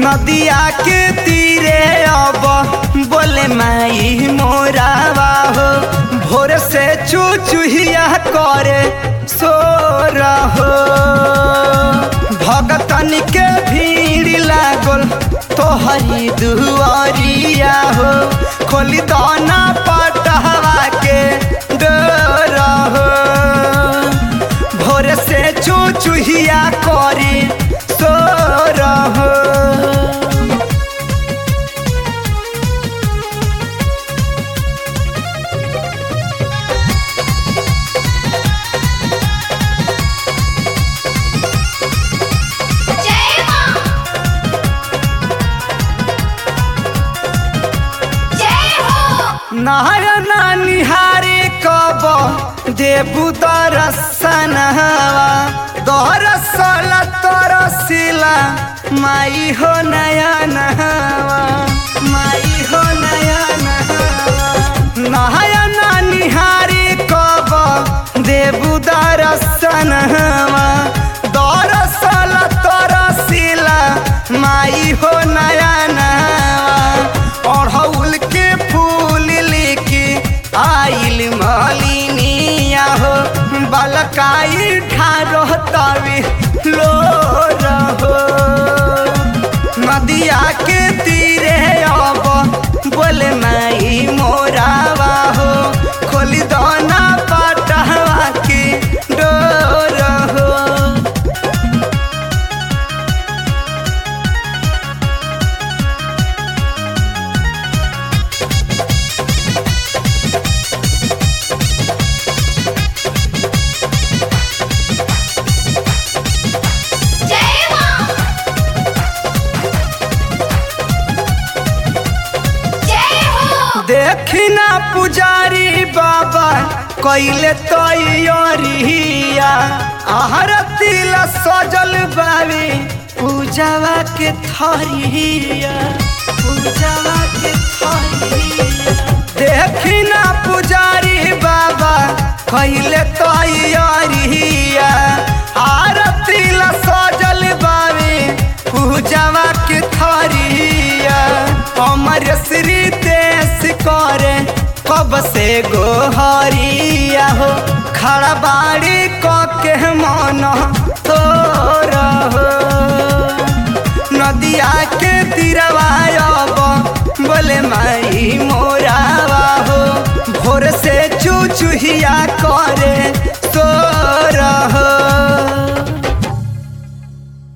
नदिया के तीरे अब बोले माई मोरावा हो भोर से चुचुहिया करे सो रहो भगतन के भीड़ लागल तोहरी दुआरिया हो खोली दाना पटहवा के डर हो भोर से चुचुहिया करी सो रहो जय मां जय हो नारायणा निहारे कब देबू दरसनवा दरसल तरसिला माई हो नयनवा माई हो नयनवा नारायणा निहारे कब देबू दरसनवा दरसल तरसिला माई हो नयनवा अड़हुल के फूल लेके आइल मलिनिया हो बलकाई ठारो तवे लो रहो नदिया के तीरे अब बोले माई मोरावा हो खोली दाना पटहवा के डोर हो जय मां जय हो देखना पुजारी बाबा कैले तैयारिया आहर तिल सजल बावी पूजावा के थरिया पूजावा के थरिया देखना पुजारी बाबा कैले तैयारिया आरती ला सजल बावी पूजावा के थरिया हमर श्री देश करे कब से गोहरिया हो खड़ा बाड़ी क के मन तो रहो नदिया के तीरवा अब बोले माई मोरावा हो भोर से चुचुहिया करे सो